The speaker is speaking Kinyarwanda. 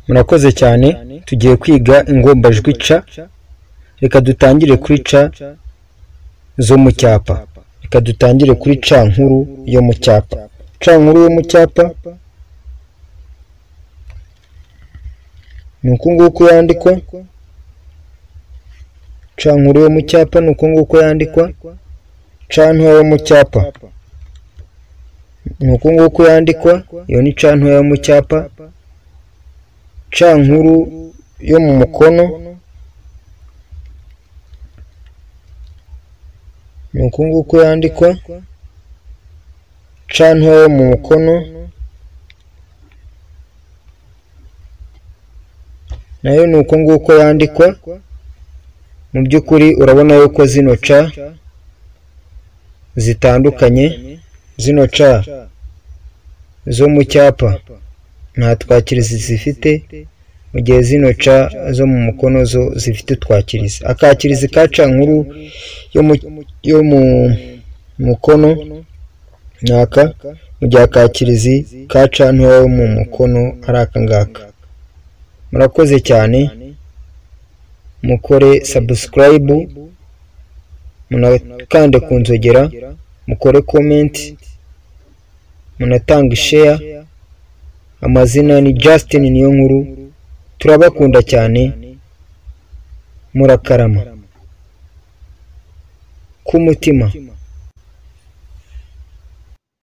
murakoze cyane tugiye kwiga ingombajwi c reka dutangire kuri c zo mu cyapa reka dutangire kuri c nkuru yo mu cyapa c nkuru yo mu cyapa ni uku nguku yandikwa c nkuru yo mu cyapa ni uku nguku yandikwa c ntoya yo mu cyapa ni uku nguku yandikwa iyo ni c ntoya yo mu cyapa c nkuru yo mu mukono ni uku nguku yandikwa c ntoya yo mu mukono nayo ni uko nguko yandikwa mu by'ukuri urabona yuko zino c zitandukanye zino c zo mu cyapa nta twakirizi zifite mu gihe zino c zo mu mukono zo zifite twakirizi akakirizi ka c nkuru yo mu mukono ni aka mu gihe akakirizi ka c ntoya yo mu mukono ari aka ngaka murakoze cyane mukore sabusikarayibu munakande ku nzogera mukore komenti munatanga isheya amazina ni Justin niyo nkuru turabakunda cyane murakarama k'umutima